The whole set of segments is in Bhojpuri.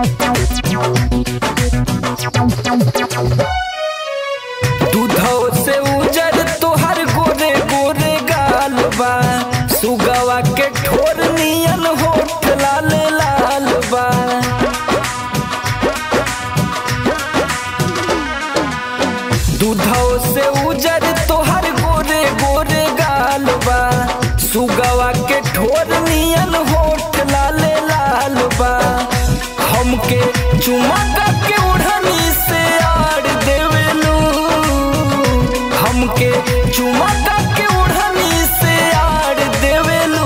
दूधो से उजर तोहर गोरे गोरे गाल बा सुगवा के ठोर नियन होठ लाल लाल बा दूधो से उजर तोहर गोरे गोरे गाल बा सुगवा के ठोर नियन होठ लाल लाल बा हमके चुमा के उड़नी से आड़ देवेलू हमके चुमा के उड़नी से आड़ देवेलू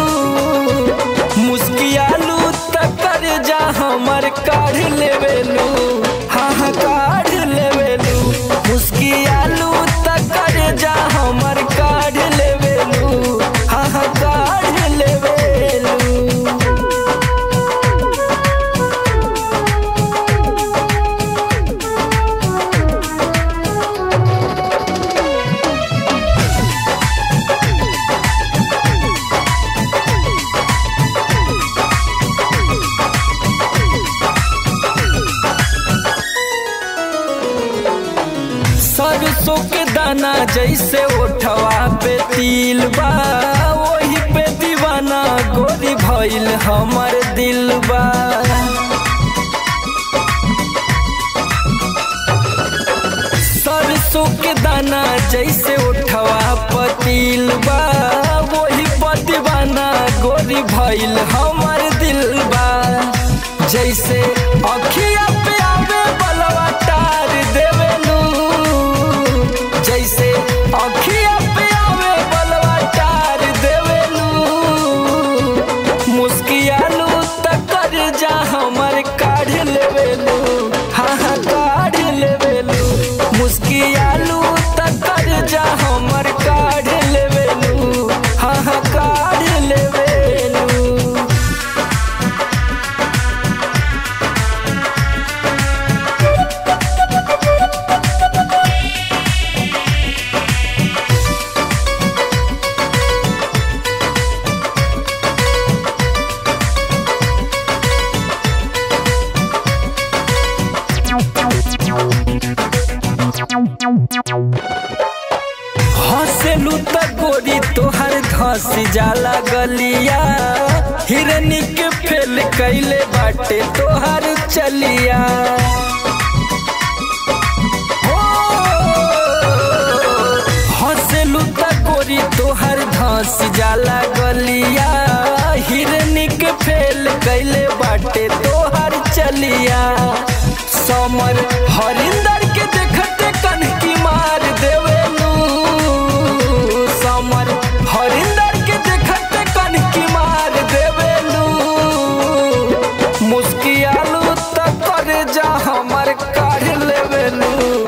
मुस्कियालू तकर जा हमर काढ़ लेवेलू हाँ हाँ काढ़ लेवेलू मुस्कियालू तकर जा हमर काढ़ लेवेलू हाँ हाँ काढ़ लेवेलू सरसों के दाना जैसे ओठवा पे तिल बा वही पे दीवाना गोरी भइल हमर दिल बा सरसों के दाना जैसे ओठवा पे तिल बा वही पे दीवाना गोरी भइल हमर दिल बा जैसे अखिया पे आवे बलवा टार देवेलू जैसे अखिया पे आवे बलवा टार देवेलू मुस्कियालू तकर जा हमर काढ़ लेवेलू हाँ हाँ काढ़ लेवेलू मुस्कियालू तकर जा हमर काढ़ लेवेलू हाँ हाँ काढ़ लेवेलू हंसेलू त गोरी तोहर धस जाला गलिया हिरनी के फेल कैले बाटे तोहर चलिया हो, हंसेलू त गोरी तोहर धस जाला गलिया हिरनी के फेल कैले बाटे तोहर चलिया समर हरिंदर के देखते कनकी मार देवेलू समर हरिंदर के देखते कनकी मार देवेलू मुस्कियालू तक कर जा हमर काढ़ लेवेलू